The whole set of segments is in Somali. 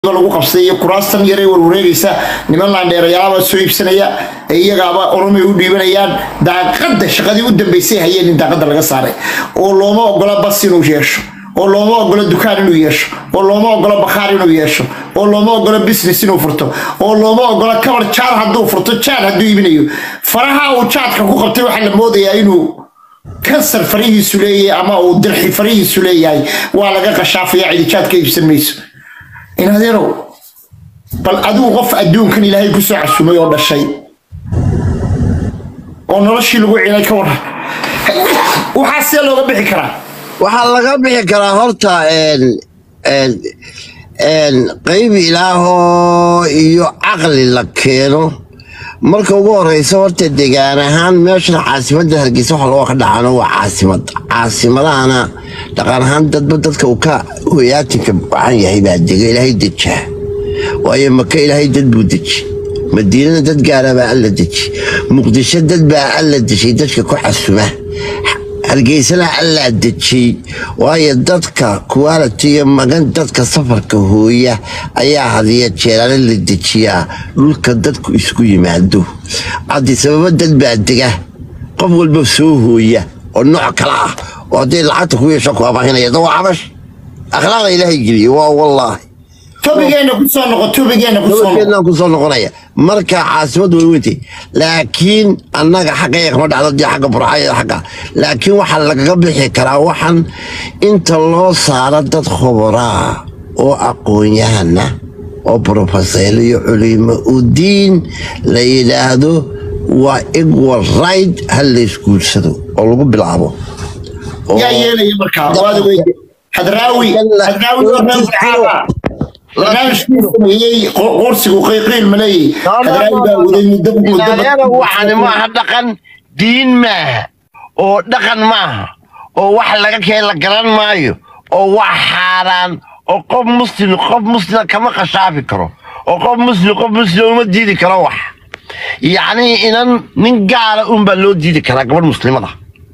lagu qabsaday iyo kuraastan yaree warwareegaysa niman laandheerayaaba soo iibsanaya ee iyagaaba oromay u dhiibanayaan daaqada shaqadii u dambeysay hayeen in daaqada laga saaray oo looma ogola bas inuu yeesho oo looma ogola dukaan inuu yeesho oo looma ogola bakhaar inuu yeesho oo looma ogola business inuu furto oo looma ogola kabar jaad hadduu furto jaad hadduu iibinayo faraha uu jaadka ku qabtay waxaa la moodayaa inuu kansar farihiisu leeyahay ama uu dirxi farihiisu leeyahay waa laga qashaafaya cidijaadka iibsan mayso in adeerow bal adigu qof adduunkan ilaahay kusoo casumay oo dhashay oo noloshii lagu cilay ka waran waxaa see looga bixi karaa waxaa laga bixi karaa horta een, een, een, qayb ilaahoo iyo caqli la keeno marka ugu horeysa horta degaan ahaan meeshan caasimadda hargeysa waxa loo ka dhacano waa caasimad caasimadahana dhaqan ahaan dadba dadka uu ka hoyaatinka wacan yahay baa dega ilaahay dejaa waayo maka ilaahay dad buu deji madiinada dad gaara baa alla deji muqdisho dad baa alla deshay dadka ku xasuma hargeysana allaa dejiyey waayo dadka quality iyo magan dadka safarka hooya ayaa hadiya jeeraale la dejiyaa dhulka dadku isku yimaado haddi sababo dad baa dega qof walba soo hooya oo nooc kala ah oo hadday lacagta ku yeesho ku abaahinaya da waa cabash akhlaaqda ilaahay geliye waa wallaahi tobigeena kusoo noqo tobigeena kusoo noqo keennaan kusoo noqonaya marka caasimad way weyntay laakiin annaga xaggaya kama dhacdo dee xagga burxaya xagga laakiin waxaa lagaga bixi karaa waxan inta loo saaro dad khubaraa oo aqoon-yahana oo profeseel iyo culimo u diin la yidhaahdo waa equal right ha laysguursado oo lagu bilaabo oo- yaa yeelaya markaa waada weyde hadraawi hadraawi oo reer saxaaba barnaamijkuu sameeyey qo- qorsigu qiiqiil ma leeyahy hadraawi baa waday muddo muddo inaayana waxani maaha dhaqan diin maaha oo dhaqan maaha oo wax laga keen la garan maayo oo wax xaaraan oo qof muslim qof muslima kama khashaafi karo oo qof muslim qof muslim uma diidi karo wax yacni inan nin gaala unbaa loo diidi karaa gabadh muslimada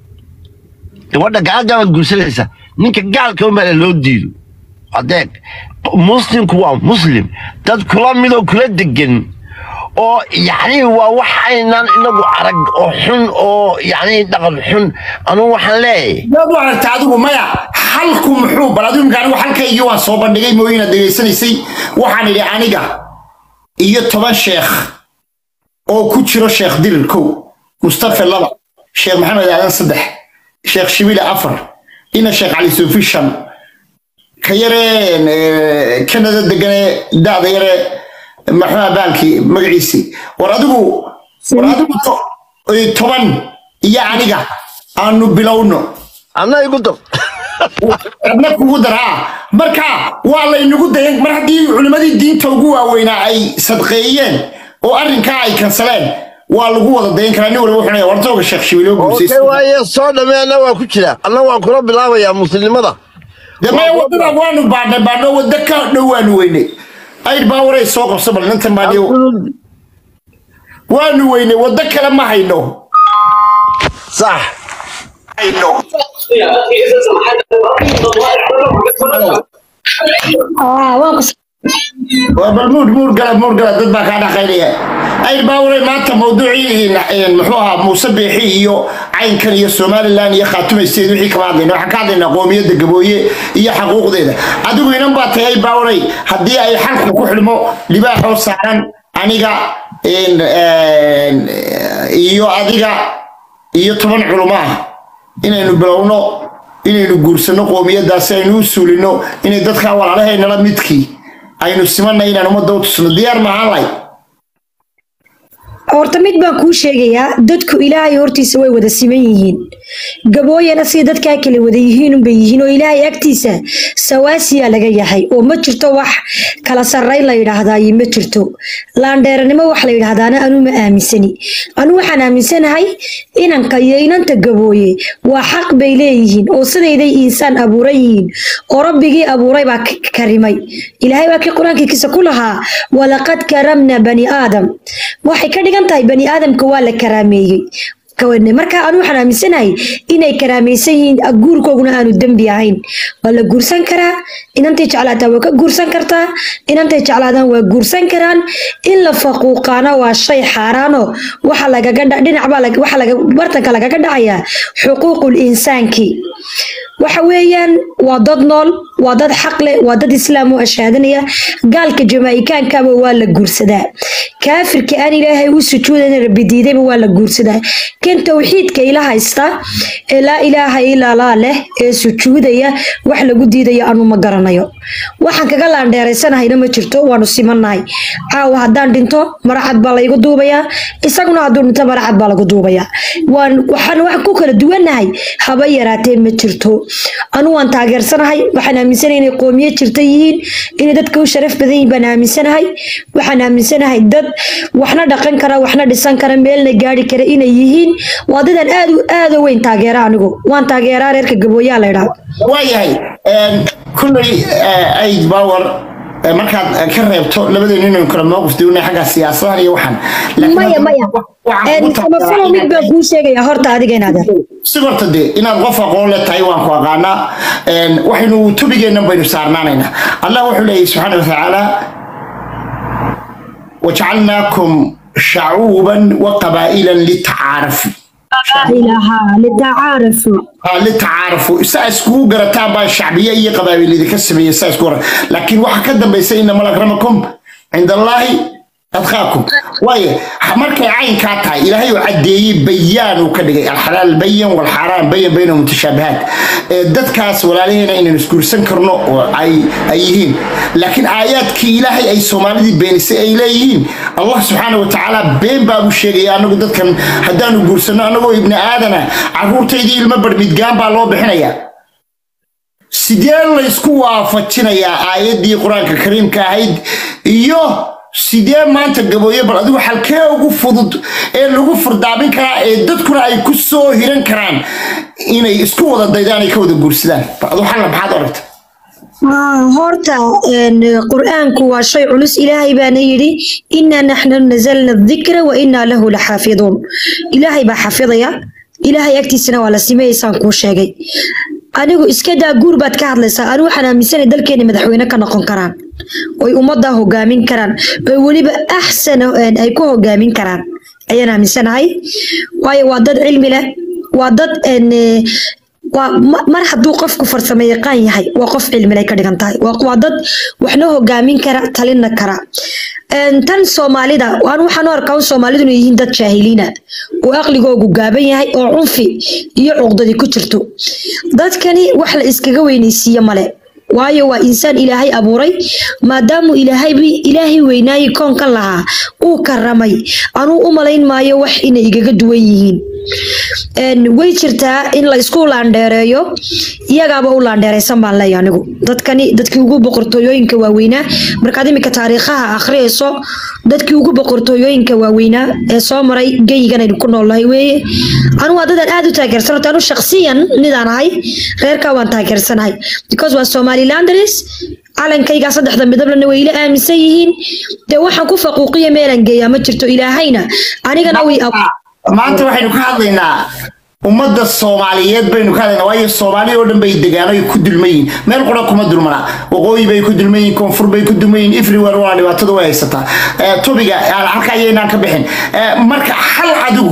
gabadha gaalgaabaad guursanaysa ninka gaalka unbaa loo diido adeeg muslimku waa muslim dad kula midoo kula degan oo yacni waa wax aynaan inagu arag oo xun oo yacni dhaqan xun anugu waxaan leeyahay yaad u aragta adigu maya xalku muxuu bal adigu imka anigu xalkaygii waan soo bandhigay mooyina degeysanaysay waxaan idhi aniga iyo toban sheekh oo ku jiro sheekh dirir kow mustafa laba sheekh maxamed aadan saddex sheekh shibile afar ina sheekh cali suufi shan ka yaree eh, kanada deganee da'da yaree maxaa baalkii magaciisii war adigu war adigu to- eh, toban iyo aniga aanu bilowno anna igu dar adna kugu daraa marka waa laynagu dayan mar haddii culimmadii diinta ugu waaweynaa ay sadqeeyeen oo arrinkaa ay kansaleen waa lagu wada dayan karaa nin walba wuxuu wartooga sheekh shibiloo okay guursaysta waaye soo dhammee anna waa ku jira anna waan kula bilaabayaa muslimnimada dee maya waddada waanu baadhnay baadhno wadda ka dhow waanu weynay ayr baa waray soo qabso bal nintan baadhiyo waanu weynay waddo kale ma hayno sax hayno waa bal muur muur gala muur gala dad baa kaa dhaqaynaya ayr baa waray maanta mawduucii een, muxuu ahaa muuse beexi iyo caynkan iyo somalilan iyo khaatumaysteed wixii kama hadlayna waxaan ka hadlaynaa qoomiyadda gabooye iyo xaquuqdeeda adigu inan baa tahay ayr baa waray haddii ay xalku ku xidhmo libaaxoo saaran aniga een, een, iyo adiga iyo toban culumo ah inaynu bilowno inaynu guursanno qoomiyaddaasi aynu u suulino inay dadkaa walaalahaynala midkii aynu simanna inaan ummadda u tusno diyaar maahaan lay horta mid baan kuu sheegayaa dadku ilaahay hortiisa way wada siman yihiin gabooyana sida dadkaa kale wada yihiin unbay yihiin oo ilaahay agtiisa sawaasiyaa laga yahay oo ma jirto wax kala sarrayn la yidhaahdaayo ma jirto laandheeranimo wax la yidhaahdaana anuu ma aaminsani anuu waxaan aaminsanahay inanka iyo inanta gabooye waa xaq bay leeyihiin oo sidayday insaan abuuran yihiin oo rabbigii abuuray baa k- karimay ilaahay waa kii qur-aankiisa ku lahaa walaqad karamna bani aadam waxay ka dhigan tahay bani aadamka waa la karaameeyey kawane marka anu waxaan aaminsanahay inay karaamaysan yihiin guurkooguna aanu dembi ahayn waa la guursan karaa inantay jeclaataan waa ka guursan kartaa inantay jeclaadaan waa guursan karaan in la faquuqaana waa shay xaaraano waxa lagaga dha- dhinac baa lag- waxa laga bartanka lagaga dhacayaa xuquuqul insaanki waxa weeyaan waa dad nool waa dad xaq leh waa dad islaam u ashaadanaya gaalka jamaa'ikaankaba waa la guursadaa kaafirka aan ilaahay u sujuudan rabbi diidayba waa la guursadaa kan towxiidka ila haysta ee laa ilaaha ilaa laa leh ee sujuudaya wax lagu diidaya anu ma garanayo waxaan kaga laandheeraysanahayna ma jirto waanu simannahay caawa haddaan dhinto maracad baa laygu duubayaa isaguna hadduu dhinto maracad baa lagu duubayaa waan waxaan wax ku kala duwannahay haba yaraatee ma jirto anu waan taageersanahay waxaan aaminsanahay inay qoomiye jirta yihiin inay dadka u sharaf badan yihiin baan aaminsanahay waxaan aaminsanahay dad waxna dhaqan kara waxna dhisan kara meelna gaari kara inay yihiin waa dadaan aad u aad u weyn taageera anigu waan taageeraa reerka gabooyaa la idhaha waayahay kulley aid power eh, markaad eh, ka reebto labadeenu inaynu kala mowqif duunay xagga siyaasadahan iyo waxaan Laakiin maya hadda maya waxaan kugu samafalo taageeraa mid baan inaad- kuu sheegaya horta adiga inaad si horta dee inaad qof aqoon le tahay waan ku aqaanaa Een, waxaynu tubigeennan baynu saarnaanaynaa allah wuxuu leeyahy subxaana watacaala wajacalnaakum shacuuban wa qabaa'ilan litacaarafu ilaha litacaarafu Ah, litacaarafu saa iskugu garataan baa shacbiye iyo qabaa'il idinka sameeyey saa isku gara laakiin waxaa ka dambaysa inamal akramakum cinda allaahi adqaakum waaye markay caynkaa tahay ilaahay uu caddeeyey bayaan uu ka dhigay alxalaal bayan walxaaraan bayan bayna mutashaabihaat ee dadkaas walaalaheena inaynu isguursan karno oo ay ay yihiin laakiin aayaadkii ilaahay ay soomaalidii beenisay ay leeyihiin allah subxaana watacaala been baa u sheegaya anagu dadkan haddaanu guursanno anagoo ibni aadana caruurtaydii ilmo barmidgaan baa loo bixinayaa sidee laysku waafajinayaa aayaddii qur-aanka kariimka ahayd iyo sidee maanta gabooye bal adigu halkee ugu fudud ee lagu furdaamin karaa ee dadkuna ay ku soo hiran karaan inay isku wada daydaan ay ka wada guursadaan bal adigu xalla maxaad aragta Ah, horta een, qur-aanku waa shay culus ilaahay baana yidhi inaa naxnu nazalna dikra wa inaa lahu laxaafiduun ilaahay baa xafidaya ilaahay agtiisana waa la simeeyeysaan kuu sheegay anigu iska daa guur baad ka hadlaysaa anigu waxaan aaminsanay dalkeena madaxweyne ka noqon karaan oy ummadda hogaamin karaan oy weliba axsan een, ay ku hogaamin karaan ayaan aaminsanahay waayo waa dad cilmi leh waa dad een, eh, waa ma- mar hadduu qofku farsamo yaqaan yahay waa qof cilmilay ka dhigan tahay waa waa dad waxna hogaamin kara talina kara Een, tan soomaalida waan waxaan u arkaa in soomaalidu inay yihiin dad jaahiliina oo aqligoogu gaaban yahay oo cunfi iyo cuqdadi ku jirto dadkani wax la iskaga weynaysiiye male waayo waa insaan ilaahay abuuray maadaamuu ilaahay ilaahay weynaayi koonkan lahaa uu karamay anuu u malayn maayo wax inay igaga duwan yihiin Een, way jirtaa in la isku laandheereeyo iyagaaba u laandheeraysan baan leeyahay anigu dadkani dadkii ugu boqortooyooyinka waaweynaa markaad imika taariikhaha akhriyayso dadkii ugu boqortooyooyinka waaweynaa ee soo maray geyigan aynu ku noolnahay weeye anu waa dadaan aad u taageersan horta anu shakhsiyan midaan ahay reerkaa waan taageersanahay because waa somalilanders calankaygaa saddexda midablena way ila aaminsan yihiin dee waxaan ku faquuqiya meelaan geeyaa ma jirto ilaahayna anigana way ab- maanta waxaynu ka hadlaynaa ummadda soomaaliyeed baynu ka hadlaynaa waayo soomaali oo dhan bay degaan ay ku dulman yihiin meel qura kuma dulmana waqooyi bay ku dulman yihiin koonfur bay ku dulman yihiin everywhere waa dhibaatada way haysataa Eh, tobiga aan halka ayaynaan ka bixin Eh, marka hal adigu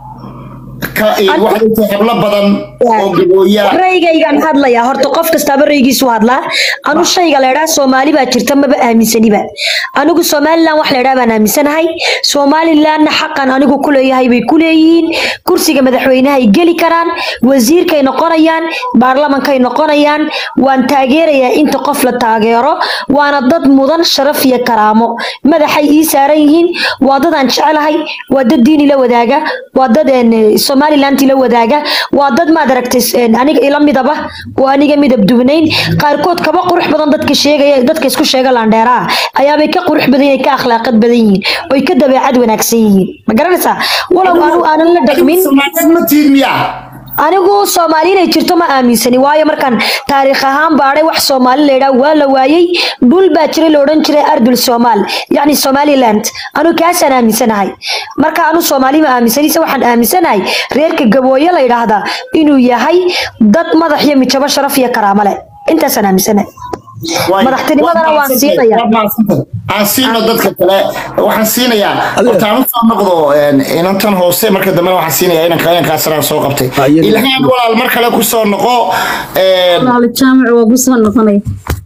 ka eh, waxaad ogtahay hablo badan oo gabooyaa raygaygaan hadlayaa horta qof kastaaba raygiisu hadlaa anu shayga leedhaa soomaali baa jirta maba aaminsaniba anigu somalilan wax leedhaa baan aaminsanahay somalilanna xaqan anigu ku leeyahay bay ku leeyihiin kursiga madaxweynahay geli karaan wasiirkay noqonayaan baarlamankay noqonayaan waan taageerayaa inta qof la taageero waana dad mudan sharaf iyo karaamo madaxay ii saaran yihiin waa dadaan jecelahay waa dad diini la wadaaga waa dad een, somalilanti la wadaaga waa dad maad aragtay een, aniga ila midaba oo aniga midab dubnayn qaarkood kaba qurux badan dadka sheegaya dadka isku sheega laandheeraa ayaabay ka qurux badan yihiin ka akhlaaqad badan yihiin oy ka dabeecad wanaagsan yihiin ma garanaysaa walow anu aanan la dhaqmin Soomaaliyeed ma tiid miyaa anigu soomaali inay jirto ma aaminsani waayo markaan taariikh ahaan baadhay wax soomaali laydhaa waa la waayey dhul baa jiray la odhan jiray ardul soomaal yacni somaliland anu kaasaan aaminsanahay marka anu soomaali ma aaminsanise waxaan aaminsanahay reerka gabooye la yidhaahdaa inuu yahay dad madax iyo mijabo sharaf iyo karaamo leh intaasaan aaminsanahay madaxtinimadana waan siinaya aan siino dadka kale waxaan siinayaa horta aan usoo noqdo inantan hoose marka dambena waxaan siinayaa inanka inankaasna soo qabtay ilhaan walaal mar kale kusoo noqo walaal jaamac waa ku soo noqonay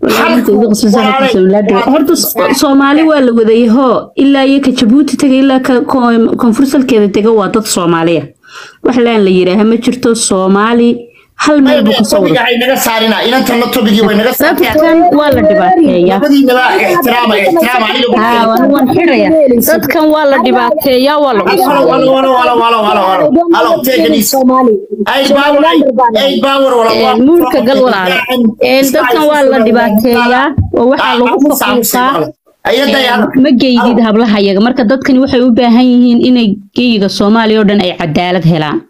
horta soomaali waa la wadayahoo ilaa iyo ka jabuuti taga ilaa ka koonfursalkeeda tega waa dad soomaaliya wax laan la yidhaaha ma jirto soomaali hal meel buu kasoo wada naga saarina inantanna tobigii way naga dadkan waa la dhibaateeyaa labadiinaba ixtiraama ixtiraama aniga haa waan waan xidhaya dadkan waa la dhibaateeyaa waa la walo walo walo walo walo walo walo halo take it easy ay power ay power wala muurka gal walaale dadkan waa la dhibaateeyaa oo waxaa lagu faquuqaa ma geydid hablahayaga marka dadkani waxay u baahan yihiin inay geyiga soomaaliya oo dhan ay cadaalad helaan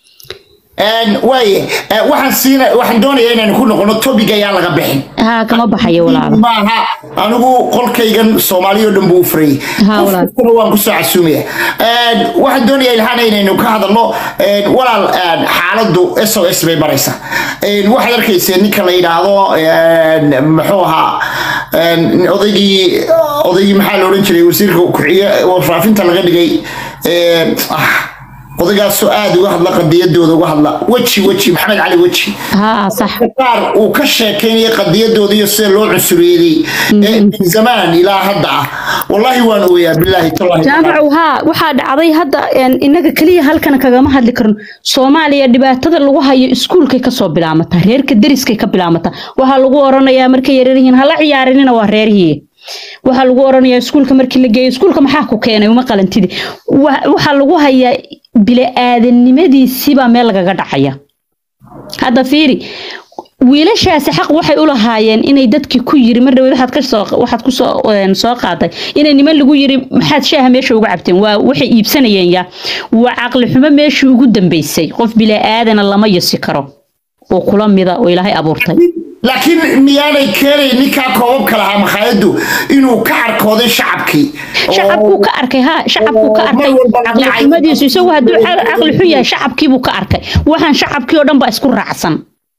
waaye waxaan siina waxaan doonayaa inaan ku noqono topic ayaa laga bixin haa kama baxayo walaalo maaha anigu qolkaygan soomaaliya oo dhan buu u furayay Haa, walaal. qofkuna waan kusoo casuumaya waxaan doonayaa ilhaan inaynu ka hadalno walaal xaaladdu s o s bay baraysaa waxaad arkaysa ninka la yidhaahdo muxuu ahaa odaygii odaygii maxaa la odhan jiray wasiirka kuxiye warfaafinta laga dhigay ah, odaygaasoo aada uga hadla qadiyadooda uga hadla weji weji maxamed cali weji haa sax qaar uu ka sheekeynaya qadiyadooda iyo sida loo cusuriyeeyey ee min zamaan ilaa hadda ah wallahi waan ooyaa bilaahi tallahi jaamacu haa waxaa dhacday hadda een, inaga keliya halkan kagama hadli karno soomaaliya dhibaatada lagu hayo iskuulkay kasoo bilaamataa reerka deriskay ka bilaamataa waxaa lagu oranayaa markay yaryaryihiin hala ciyaarinina waa reerhii waxaa lagu oranayaa iskuulka markii la geeyo iskuulka maxaa ku keenay uma qalantidi Wa- waxaa lagu hayaa bili-aadanimadiisibaa meel lagaga dhacaya hadda fiiri wiilashaasi xaq waxay u lahaayeen inay dadkii ku yiri mar dhaweyd waxaad ka soo waxaad ku soo een, soo qaaday inay niman lagu yiri maxaad shaaha meesha uga cabteen waa waxay iibsanayeen ya waa caqli xumo meeshii ugu dambeysay qof bilaa-aadana lama yasi karo oo kula mida oo ilaahay abuurtay laakiin miyaanay keenay ninkaa koobabka lahaa makhaayaddu inuu ka arkooday shacabkii shacabkuu ka arkay ha shacabkuu ka arkay mar walba caqli dhacay. xumadiisu isagu hadduu ca- caqli xun yahay shacabkiibuu ka arkay waxaan shacabkii oo dhan baa isku raacsan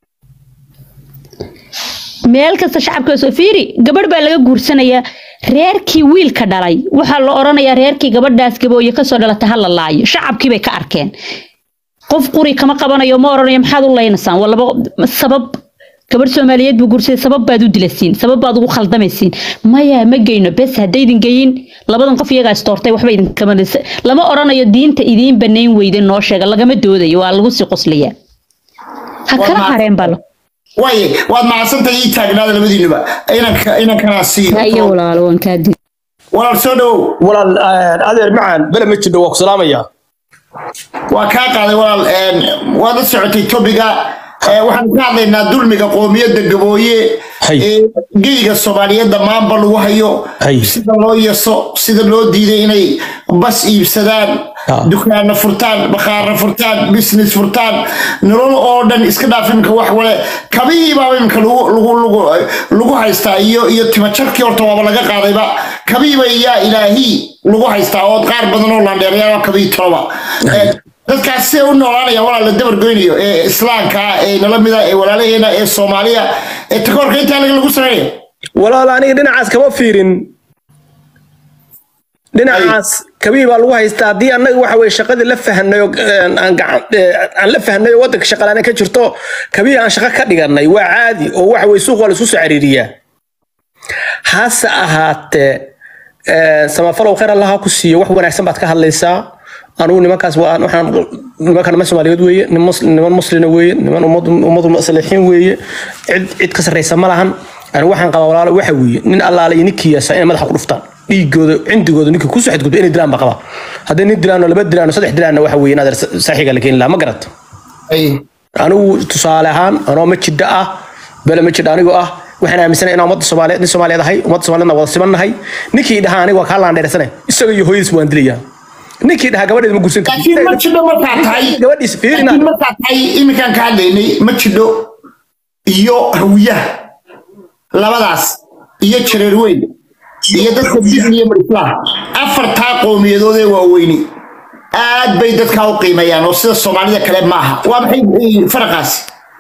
meel kasta shacabka soo fiiri gabadh baa laga guursanayaa reerkii wiilka dhalay waxaa la oranayaa reerkii gabadhaas gabooye kasoo dhalatay ha la laayo shacabkii bay ka arkeen qof quri kama qabanayo ma oranayo maxaad u leynaysaan waa laba sabab gabadh soomaaliyeed buu guursaday sabab baad u dilasiin sabab baad ugu khaldamaysiin maya ma geyno bes haddaydin geyin labadan qof iyagaa istoortay waxba idinkama lama oranayo diinta idiin banayn weyda noo sheega lagama doodayo waa lagu sii qoslayaa ha Waa kala ma- hareen balo waaye waad mahadsantahay ii taagnaada labadiinuba inanka inankanaa hayo siiyo walaalo waan kaa dil walaal soo dhowow walaal eh, adeer macaan bele ma jidho waa ku salaamaya waa kaa qaaday walaal een, waad la socotay tobiga ee, waxaanu ka hadlaynaa dulmiga qoomiyadda gabooye Hay. ee geyga soomaaliyeed dhammaanba lagu hayo Hay. sida loo yaso sida loo diiday inay bas iibsadaan Ah. dukaana furtaan bakhaara furtaan business furtaan nolol oo dhan iska dhaaf imika wax wale kabihiibaaba imika lagu lagu lagu lagu haystaa iyo iyo timajarkii horta waaba laga qaadayba kabihiiba yaa ilaahii lagu haystaa oo qaar badan oo landheerayaaba kabihii toloba Ee, dadkaas see u noolaanaya walaa la dabar goynayo ee islaamka ah ee nala mida ee walaalaheena ee soomaaliya ee takoorka intaa laga lagu sameynaya walaal aniga dhinacaas kama fiirin dhinacaas kabii baa lagu haystaa haddii annaga waxa weye shaqadii la fahanay oo eh, aan gacan eh, aan la fahanay oo waddanka shaqalaana ka jirto kabii aan shaqo ka dhiganay waa caadi oo waxa weye suuq waa la isku soo cariiriyaa hase ahaatee eh, samafalow khayr allaha ku siiyo wax wanaagsan baad ka hadlaysaa anugu nimankaas waa waxaan nimankan niman soomaaliyeed weeye niman mus- niman muslina weeye niman ummad ummadu masalixiin weeye cid cid ka sarreysa ma lahan anigu waxaan qabaa walaalo waxa weeye nin allaale iyo ninkii yaasa inay madaxa ku dhuftaan dhiigooda cindigooda ninkii kusoo xadgudba inay dilaan baa qaba hadday nin dilaano laba dilaano saddex dilaanna waxa weeye inaad saaxiiga la keeni lahaa ma garat Ay. anigu tusaale ahaan anoo ma jidha ah bele ma jidha anigoo ah waxaan aaminsanahay inaan ummadda soomaaliyeed nin soomaaliyeed ahay ummadda soomaaliyeedna wada simannahay ninkii dhahaa aniga waa kaa laandheersane isaga iyo hooyadiis waan dilayaa ninkii dhahaa gabadheeda ma guursan laakiin ma jidho markaa tahay gabadhiisa fiirina laakiin markaa tahay iminkaan ka hadlaynay ma jidho iyo hawiyaha labadaas iyo jareer weyn iyo dadka bidn iyo marislaam afartaa qowmiyadood ee waaweyni aad bay dadkaa u qiimeeyaan oo sida soomaalida kale maaha waa maxay eh, faraqaasi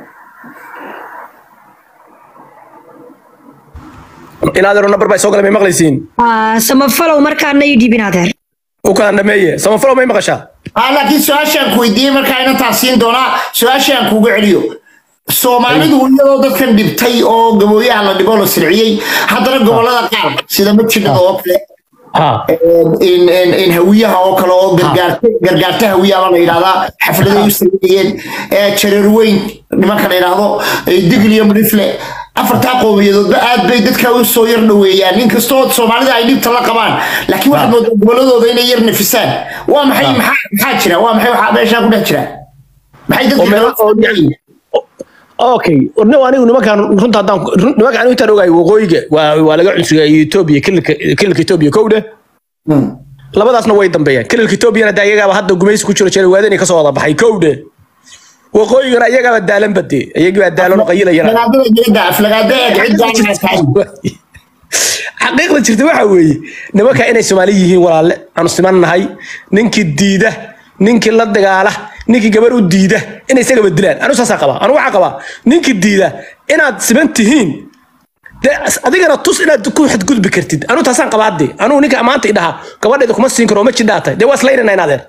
inaadeero nabar baa soo galay may maqlaysiin Ah, samafalow markaana ii dhibin adeer u kala dhameeye samafalo may maqashaa ah laakiin su-aashaan ku weydiiyey markaa inantaa siin doonaa su-aashaan kuuga celiyo soomaalidu iyadoo dadkan dhibtay oo gabooyaha la dhibo la silciyey haddana gobolada qaar sida majidhada oo kale ha in in in hawiyaha oo kale oo gargaarta gargaarta hawiyaha la yidhahdaa xafladay u sameeyeen ee jareer weyn nimanka la yidhaahdo ee digl iyo mudifle afartaa qowmiyadoodba aad bay dadka u soo yar dhoweeyaan inkastoo soomaalida ay dhibta la qabaan laakiin waxaad moodaa goboladooda inay yar nafisaan waa maxay maxaa maxaa jira waa maxay waxaa meeshaa ku dhex jira maxay oo dadka meel- oo- kale okay no anigu nimankan runta haddaan run- nimankan anigu intaan ogahay waqooyiga waa waa laga cunsugaa etoobiya kililka kililka etoobiya kowdhe labadaasna way dambeeyaan kililka etoobiyana de ayagaaba hadda gumaysi ku jiro jira waadani kasoo wada baxay kowdhe waqooyigana ayagaaba daalan bade ayagii baa daalan oo qayilayana aflagaadada jirida aflagaada eeg cid gaarana tahay xaqiiqda jirta waxa weeye nimanka inay soomaali yihiin walaalle aanu siman nahay ninkii diida ninkii la dagaala ninkii gabar u diida inay isagaba dilaan anu saasaa qabaa anu waxaa qabaa ninkii diida inaad siman tihiin dee adigana tus inaad ku xadgudbi kartid anu taasaan qabaa hadde anugu ninka maanta idhaha gabadheeda kuma siin karo ma jidhaatay dee waa islaynana inaadeer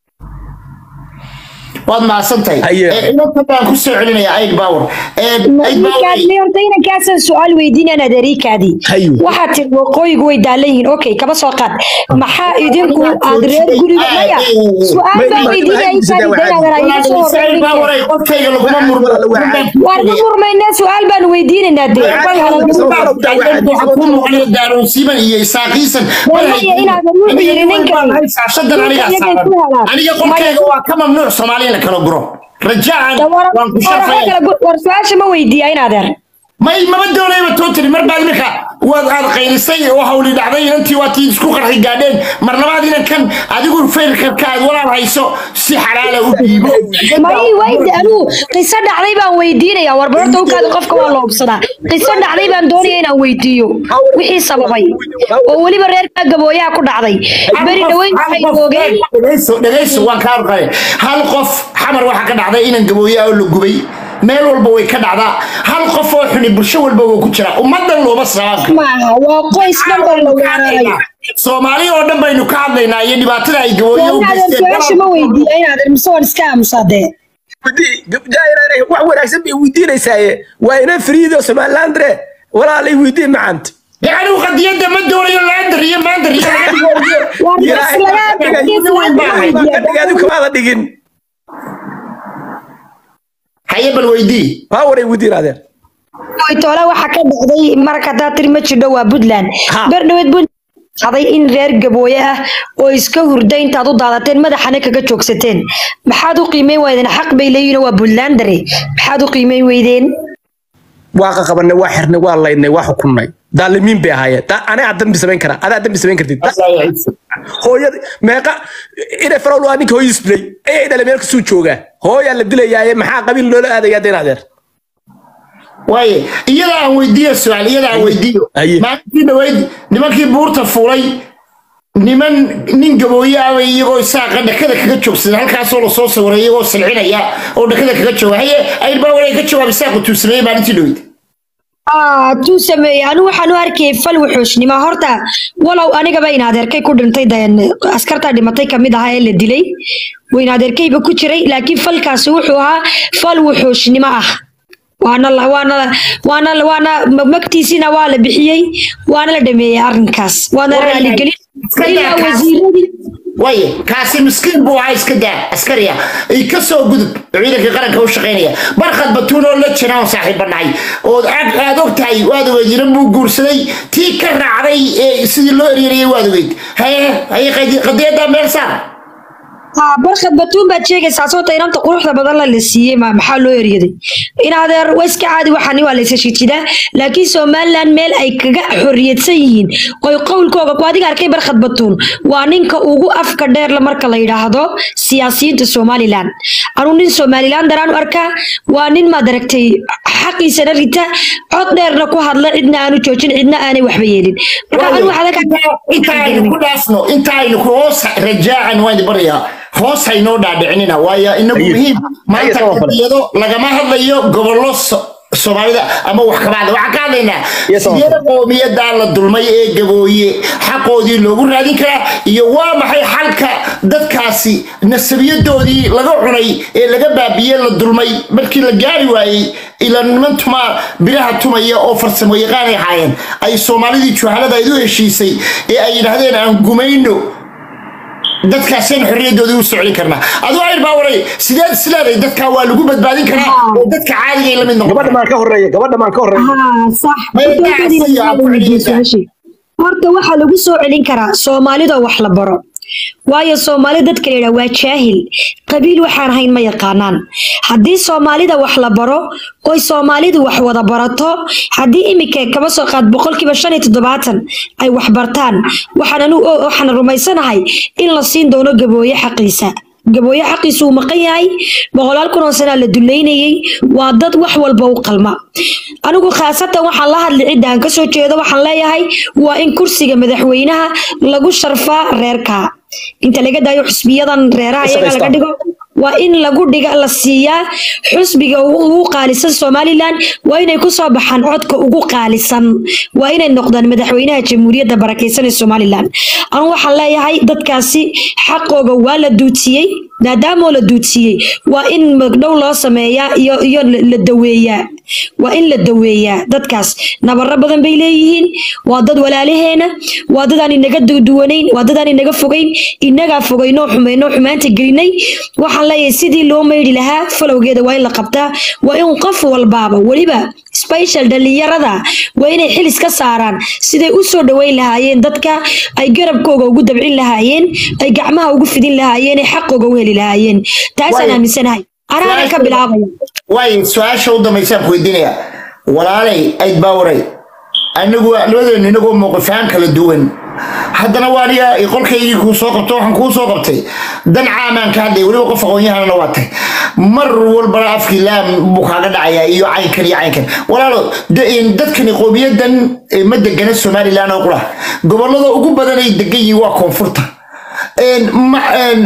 waad mahadsantahay Haye. Eh, inanta baan ku soo celinaya aid power aid power Ninkaadni horta inankaasan su-aal weydiinaan adeeriikaadii Hayo. waxaad tiri waqooyigu way daalan yihiin okay kaba soo qaad maxaa idinku aad reer guriga maya su-aal baan weydiinaya intaadi dayaadan iga soo Aid power horreyn ay qofkayga laguma murmo waan ka murmaynaa su-aal baan weydiinaynaa dee daaroonsiiman iyo isaaqiisan Maya inaadan wuxuu yidhi ninkan shaashadan anigaa saaran aniga qolkayga waa ka mamnuuc soomaaliya la kala guro rajaacan waan ku shafaya war su-aasha ma weydiiya in adeer may maba doonayba tootali mar baad iminka waad aad qaylisay oo hawli dhacday inantii waa tii isku qarxi gaadheen mar labaad inankan adigu faylkarka aad walaal hayso si xalaala u dhiibo may wayde anuu qiso dhacday baan weydiinaya warbarorta ukaada qofka waa la hubsadaa qiso dhacday baan doonaya inaan weydiiyo wixii sababay oo weliba reerka gabooyaha ku dhacday beri dhaweyn waxay oogeen dhegayso dhegayso waan kaa arqay hal qof xamar waxaa ka dhacday inan gabooyaa oo la gubay meel walba way ka dhacdaa hal qof oo xuni bulsho walba wuu ku jiraa ummadan looma sabaanka maaha waa qoys dhan oo la weeraray soomaali oo dhan baynu ka hadlaynaa iyo dhibaatada ay gabooyo u inaadan su-aasha ma weydiiya inaadan mise waan iska aamusaa dee wax wanaagsan bay weydiinaysaaye waa ina fariido somalilandre walaalay weydiin macanta يعني قضية ما دوري لاندر يا ماندر يا waa ilaahay baa ka dhigay ilaahay baa ka dhigay adigu kamaada dhigin هيا بالويدي waa waray weydiin adeer toole waxaa ka dhacday marka hadaa tiri ma jidho waa puntland Ha. berdhaweed puntland dhacday in reer gabooye ah oo iska hurda intaad u daadateen madaxana kaga joogsateen maxaad u qiimeyn weydeen xaq bay leeyihin waa puntlandare maxaad u qiimeyn weydeen waa qaqabanay waa xirnay waa laynay waa xukunnay daalimiin bay ahaayeen Da- anaa dambi samayn kara adaa dambi samayn kartid hooyada meeqa inay farowl waa ninka hooyis dilay ayay dhalay meel kasuu joogaa hooyaa la dilayaaye maxaa qabiil loola aadayaa deen adeer واي إيادا عن ويديو السؤال إيادا عن ويديو أيه. ما في نويد نمكي بورتا فولي niman nin gabooye ah bay iyagoo isaaqa dhakada kaga joogsadeen halkaasoo lasoo sawiray iyagoo silcinaya oo dhakada kaga jooga haye ayrbaa walay ka jawaab isaaqu tuusameeyey maalintii dhowyd Ah, tuu sameeyey anigu waxaan u arkayay fal wuxuushnimo horta walow anigaba in adeerkay ku dhintay deen askartaa dhimatay kamid ahaa ee la dilay wayn adeerkayba ku jiray laakiin falkaasi wuxuu ahaa fal wuxuushnimo ah waana la- waana waana waana magtiisina waa la bixiyey waana la dhameeyey arrinkaas waana Waay. raaligelin Iska daa ilaa kaas. wasiiradii waaye kaasi miskiin buu ahaa iska daa askari ah ay ka soo gudub ciidanka qaranka u shaqaynaya barkhad batuun oo la jira oo saaxiiba nahay oo aad aad og tahay waad ogeyd inan buu guursaday tii ka raacday ee sidii loo eryarayay waad ogeyd haye haye qadi- qadiyaddaa meel saar haa barkhad batuun baad sheegaysaa sababta inanta quruxda badan la la siiyey ma maxaa loo eryaday in adeer waa iska caadi waxani waa laysa shijidaa laakiin somaliland meel ay kaga xorriyadsan yihiin oy qowlkooga ku adiga arkay barkhad batuun waa ninka ugu afka dheerla marka la yidhaahdo siyaasiyiinta somaliland anuu nin somaliland daraan u arkaa waa nin maad aragtay xaqiisana rita cod dheerna ku hadla cidna aanu joojin cidna aanay waxba yeelin marka anu inta aynu ku dhaafno inta aynu ku hoos rajaacan waan barayaa hoos haynoo dhaadhicinina waayo inagu muhiim maanta Haye, qadiyado lagama hadlayo gobollo so- soomaalida ama wax kama hadla waxaan ka hadlaynaa Yes, sir. sidee qowmiyadaa la dulmay ee gabooye xaqoodii loogu raadin karaa iyo waa maxay xalka dadkaasi nasabiyadoodii laga cunay ee laga baabiyey la dulmay markii la gaari waayey ila niman tuma biraha tumaya oo farsamo yaqaan ay ahaayeen ay soomaalidii juhalada ay u heshiisay ee ay yidhaahdeen aan gumayno dadkaaseen xorriyadoodii u socon karnaa aduu ayr baa waray sideed isleeday dadkaa waa lagu badbaadin karaa oo dadka caadiga ay la mid noqon gabadha maan ka horeeya gabadha maan ka horeeya haa sax Maya Horta dacsi waxaad yaa ku weydiisay celinaysaa. su'aashii. horta waxaa lagu soo celin karaa soomaalidoo wax la baro waayo soomaali dadka la yidhaha waa jaahil qabiil waxaan ahayn ma yaqaanaan haddii soomaalida wax la baro oy soomaalidu wax wada barato haddii imika kaba soo qaad boqolkiiba shan iyo toddobaatan ay wax bartaan waxaan anu waxaan rumaysanahay in la siin doono gabooye xaqiisa gabooye xaqiisu uu maqan yahay boqolaal kun oo sanaa la duleynayey waa dad wax walba u qalma anigu khaasatan waxaan la hadli cidda aan kasoo jeedo waxaan leeyahay waa in kursiga madaxweynaha lagu sharfaa reerka inta laga daayo xusbiyadan reeraha iyaga laga dhigo waa in lagu dhiga la siiyaa xusbiga ugu ugu qaalisan somalilan waa inay kusoo baxaan codka ugu qaalisan waa inay noqdaan madaxweynaha jamhuuriyadda barakeysan ee somalilan anu waxaan leeyahay dadkaasi xaqooga waa la duudsiyey maadaamoo la duudsiyey waa in magdhow loo sameeyaa iyo iyo la la daweeyaa waa in la daweeyaa dadkaas nabaro badan bay leeyihiin waa dad walaalaheena waa dad aan inaga duwanayn waa dad aan inaga fogayn inagaa fogaynoo xumaynoo xumaanta gelinay waxaan leeyahay sidii loo maydhi lahaa falowgeeda waa in la qabtaa waa in qof walbaaba weliba special dhalinyarada waa inay xilis ka saaraan siday u soo dhaweyn lahaayeen dadka ay garabkooga ugu dabcin lahaayeen ay gacmaha ugu fidin lahaayeen ay xaqooga u heli lahaayeen taasaan Waayo. aaminsanahay anaana ka bilaabaya waay su-aasha u dambaysaan ku weydiinaya walaalay ayd baa waray anigu labadeenu inagoo mowqifaan kala duwan haddana waa aniga qolkaygii kuu soo qabto waxaan kuu soo qabtay dan caamaan ka hadlay weliba qof aqoon-yahanana waa tahay mar walbana afkii laam buu kaaga dhacayaa iyo caynkan iyo caynkan walaalo de- in dadkani qowmiyadan eh, ma degana somalilan oo qura gobolada ugu badan ay degan yihiin waa koonfurta een, ma- een,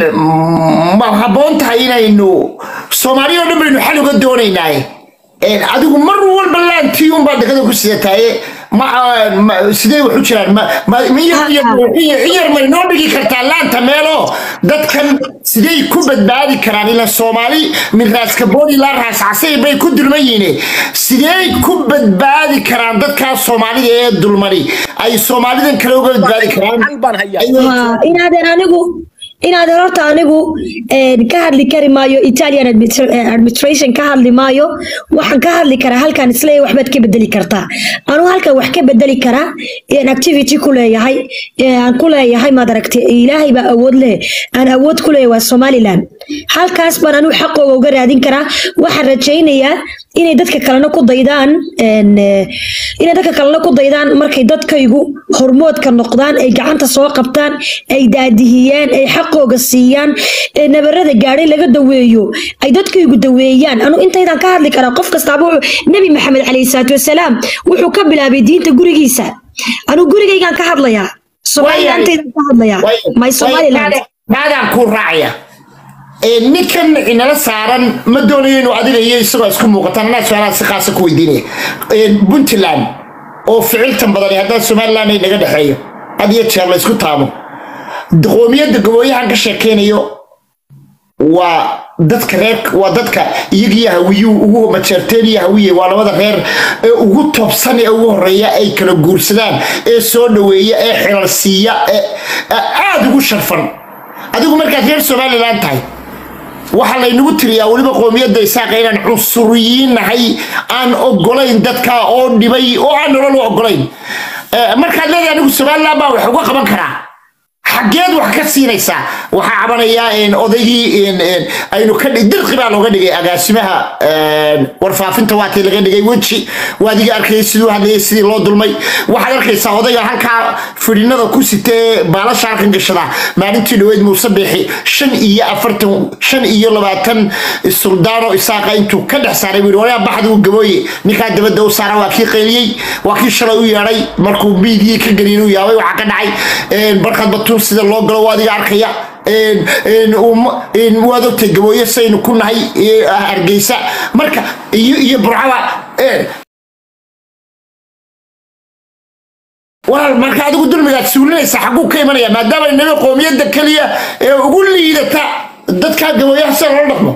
ma habboon tahay inaynu soomaaliya oo dhan baynu xal uga doonaynaaye Een, adigu mar walba laantii unbaa dekada ku sidataaye ma ma- sidee wax u jiraan ma ma- ma yar- yar- yar- yar may noo dhigi kartaa laanta meelo dadkan sidey ku badbaadi karaan ila soomaali min raaskabooni ilaa raascasay bay ku dulman yihiin sidey ku badbaadi karaan dadkaas soomaalida ee dulmani ay soomaalidan kale uga badbaadi karaan Xal baan hayaa. Ay- Haa, inaadan anigu inaadan horta anigu een, ka hadli kari maayo italian admit- eh, administration ka hadli maayo waxaan ka hadli karaa halkan isleeyahay waxbaad ka bedeli kartaa anu halkan wax ka bedeli karaa een activity ku leeyahay ee aan ku leeyahay maad aragtay ilaahay baa awood leh aan awood ku leeyahay waa somaliland halkaas baan anigu xaqooga uga raadin karaa waxaan rajaynayaa inay dadka kalena ku daydaan een, eh, inay dadka kalena ku daydaan markay dadkaygu hormoodka noqdaan ay gacanta soo qabtaan ay daadihiyaan ay xaqooga siiyaan ee nabarada gaadhay laga daweeyo ay dadkaygu daweeyaan anu intaydaan ka hadli karaa qof kastaaba wuxuu- nebi maxamed calayhi salaatu wasalaam wuxuu ka bilaabay diinta gurigiisa anu gurigaygaan ka hadlayaa somalilantaydaan ka hadlayaa my somaliland maadaan kuu raacaya Ee, ninkan inala saaran ma doonayo inuu adiga iyo isagoo isku muuqataan anaa su-aalaha si qaasa ku weydiinaya Ee, puntland oo ficiltan badan haddana somaliland ay naga dhexeeyo had iyo jeer la isku taabo qoomiyadda gabooyahan ka sheekeynayo waa dadka reer waa dadka iyagiyo hawiyuhu ugu majeerteen iyo hawiye waa labada reer ee ugu toobsan ee ugu horeeya ay kala guursadaan ee soo dhaweeya ee xilal siiya ee ee aada ugu sharfan adigu markaad reer somalilan tahay waxaa laynagu tiriyaa weliba qoomiyadda isaaqa inaan cunsuriyiin nahay aan ogolayn dadka oo dhibay oo aan nolol u ogolayn Eh, markaad leedahay anigu somalilan baa wax uga qaban karaa xaggeed wax ka siinaysaa waxaa cabanayaa een, odaygii een, een, aynu ka dhig dirqi baa looga dhigay agaasimaha een, warfaafinta waatii laga dhigay weji waadiga arkayay siduu hadlayay sidii loo dulmay waxaad arkaysaa odayga halkaa fidhinada ku sitee baalasha halkan gashada maalintii dhaweyd muuse biixi shan iyo afartan shan iyo labaatan suldaano isaaqa intuu ka dhex saaray buu yidhi walaa baxdi uu gabooye ninkaa dabadda u saara waa kii qayliyey waa kii shalay u yeedhay markuu miidiyii ka geliyin u yaabay waxaa ka dhacay een, barkad batuun sida loo galo waa adiga arkaya een, een, um- een, waad ogtay gabooye saynu ku nahay ee, hargeysa marka iyo iyo burcaba een, walaal marka adigu dulmigaad suulinaysa xagguu ka imanaya maadaama inaga qoomiyadda keliya ee ugu liidata dadkaa gabooyaha sida loola dhaqmo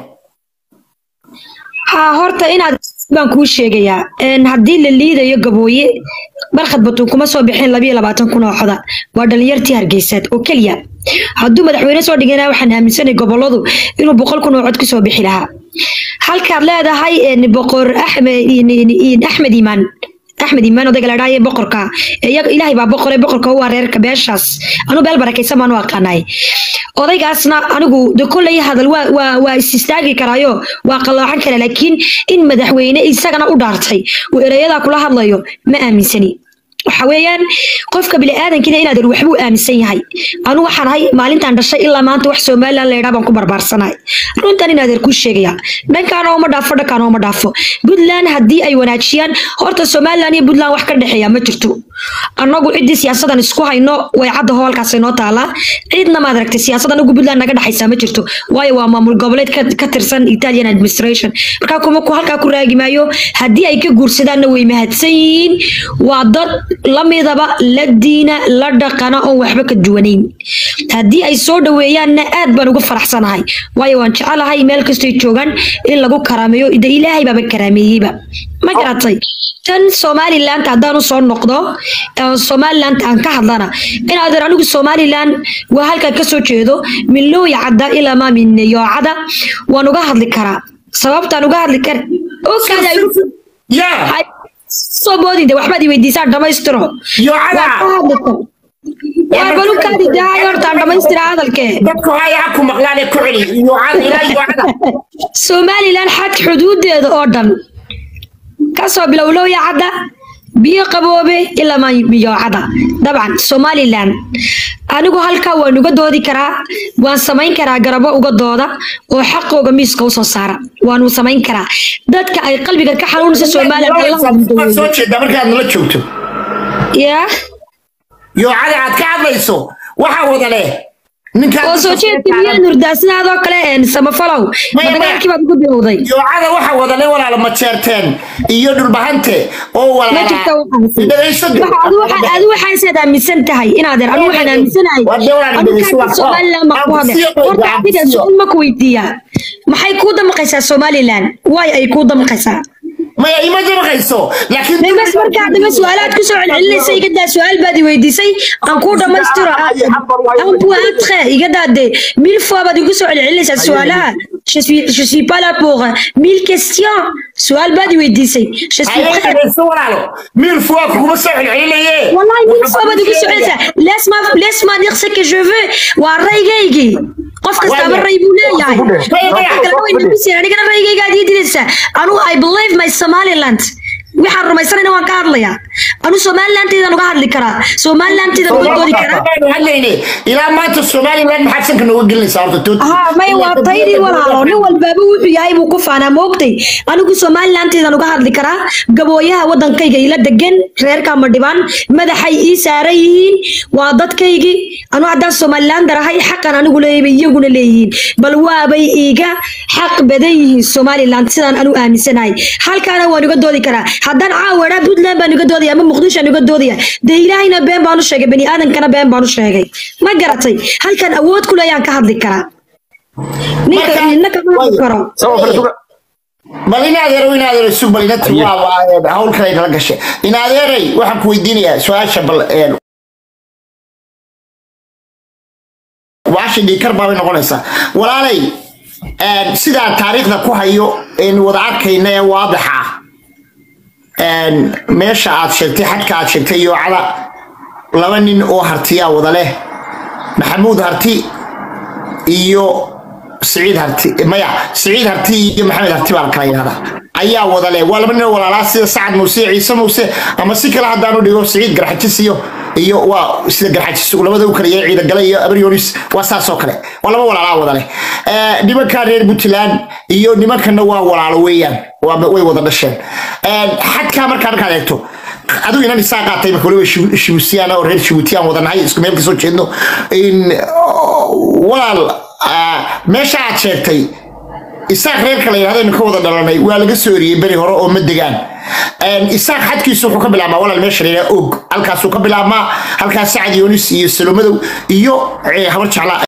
haa horta inaad baan kuu sheegayaa een, haddii la liidayo gabooye barkhad batuun kuma soo bixin labiyo labaatan kun oo xoda waa dhalinyartii hargeysaad oo keliya hadduu madaxweyne soo dhigana waxaan aaminsanay goboladu inuu boqol kun oo cod kusoo bixi lahaa halkaad leedahay een, boqor axmed axmed iimaan axmed iimaan odayga la dhaaye boqorka ee iyaga ilaahay baa boqore boqorka u reerka beeshaas anu beel barakaysan baan u aqaanay odaygaasna anigu de kolley hadal waa waa waa is istaagi karaayo waa qalloocan kara laakiin in madaxweyne isagana u dhaartay uu erayadaa kula hadlayo ma aaminsani waxa weeyaan qofka bini'aadankina inaad er waxbuu aaminsan yahay anu waxaan ahay maalintaan dhashay ilaa maanta wax somalilan la yidhaa baan ku barbaarsanahay runtan inaad er kuu sheegaya dhankaana uma dhaafo dhankaana uma dhaafo puntland haddii ay wanaajiyaan horta somalilan iyo puntland wax ka dhexeeya ma jirto annagu ciddii siyaasadan isku hayno way cadda hoolkaasay noo taalaa ciidna maad aragtay siyaasad anagu puntland naga dhexaysaa ma jirto waayo waa maamul goboleed ka, ka tirsan italian administration markaa kuma ku halkaa ku raagi maayo haddii ay ka guursadaanna way mahadsan yihiin waa dad lamidaba la diina la dhaqana oon waxba ka duwanayn haddii ay soo dhaweeyaanna aad baan uga faraxsanahay waayo waan jecelahay meel kastoy joogaan in lagu karaameeyo de ilaahay baaba karaameeyeyba ma garatay tan somaliland haddaan usoo noqdo ee somaliland aan ka hadlana inaadeer anigu somaliland waa halkaa kasoo jeedo min looya cadda ilaa maa min yoocada waan uga hadli karaa sababtaan uga hadli kara okaada yaa soo boodin de waxbaad i weydiisaan dhamaystiro Yoocada. Waan ka hadli karaa. waa balukaadi dahay hortaan dhamaystira hadalkee dadku haya ha ku maqlaan ee ku celi yoocada ilaa yoocada somalilan xad xuduudeeda oo dhan kasoo bilow lowya cadda biyo qaboobe ilaa miyoocada dabcan somalilan anigu halkaa waan uga doodi karaa waan samayn karaa garabo uga dooda oo xaqooga miiska usoo saara waanu samayn karaa dadka ay qalbiga ka xanuunaysa somalilan waad soo jeedaa markaad nala joogto yaa yoocada aad ka hadlayso waxaa wada leh ninkaan oo soo jeedka miyaa nurdaasidadoo kale een samafalow ma Maya, maya. dagaalkii baad ugu bilowday yoocada waxa wada leh walaala majeerteen iyo dhulbahante oo ma jirta walaala dhegayso de. adu waxaasaad aaminsan tahay inaadeer anu waxaan aaminsanahay Waa dee walaal anu dhegayso, kaarta waa- somaliland baan ku waa hadlay siyo qoyga, horta waa adiga siyo. su-aal ma ku weydiiyaa maxay kuu damaqaysaa somaliland waay ay kuu damaqaysaa maya ima damaqayso laakiin memas markaa dama su-aalaad kusoo celcelinaysa igadaa su-aal baad i weydiisay aan kuu dhammaystiro ampuatre igadaa de mille fois baad igu soo celcelinaysaa su-aalaha je suis je suis pas là pour mille questions su-aal baad i weydiisay je suis Haye, prête dhegayso walaalo miil fuwa kuguma soo celcelinaye والله مين صوبة دي سعيدة ليش ما ليش ما نغسل que je veux والرأيجيجي قف كستا بالرأي بولا يعني أنا كنا رأيجيجي قاعد يدرس أنا I believe my Somaliland waxaan rumaysanayna waan ka hadlayaa anu somalilanteedaan uga hadli karaa somalilanteedaan uga doodi karaa Waxaanu hadlayne ilaa maanta somaliland maxaad sanka nooga gelinaysaa horta tood ها ما waa taydii walaalo nin walbaaba wuxuu yahay buu ku faanaa moogtay anigu somalilanteedaan uga hadli karaa gabooyaha wadankayga ila degan reerka ma dhibaan madaxay ii saaran yihiin waa dadkaygii anu haddaan somalilander ahay xaqan anigu leeyahay iyaguna leeyihiin bal waabay iiga xaq badan yihiin somaliland sidaan anu aaminsanahay halkaana waan uga doodi karaa haddaan caawadhaa puntland baan uga doodaya ama muqdisho aan uga doodaya dee ilaahayna been baan u sheegay bani aadamkana been baan u sheegay ma garatay halkan awood ku leeyaan ka hadli karaa ninka Marka- nina kama hadli karo sabab kale suga bal in adeero in adeero sug bal ina Aye. waa waa hawl kale kala gashay in adeeray waxaan ku weydiinayaa su-aasha bal een waashi dhiikar baabay noqonaysaa walaalay een sidaa taariikhda ku hayo een wada arkayna ee waadixa ah een meesha aad sheegtay xadka aad sheegtay yoocada laba nin oo hartiyaa wada leh maxamuud harti iyo siciid harti maya siciid harti iyo maxamed harti baa la kala yidhahdaa ayaa wada leh waa laba nin oo walaalaa sida sacad muuse iyo ciise muuse ama si kale haddaanu dhigo siciid garxajis iyo iyo waa sida garxajis labada u kala yahay ciidagale iyo abryonis waa saas oo kale waa laba walaalaa wada leh Eh, nimanka reer puntland iyo nimankana waa walaalo weeyaan waa- way wada dhasheen Eh, xadkaa markaa markaad eegto adigu inan isaa qaatay marka waliba Shibu- shibuutiyaan oo reer shibuutiyaan wadanahay isku meel kasoo jeedno in oh, walaal ah, meesha aad sheegtay isaaq reerka la yidhahdo ka wada dhalanay waa laga soo eriyey beri hore oo ma degaan isaaq xadkiisu wuxuu ka bilaabmaa walaal meesha la yidhahdo og halkaasuu ka bilaabmaa halkaas sacad yoonis iyo salomadow iyo eh, habar jeclaa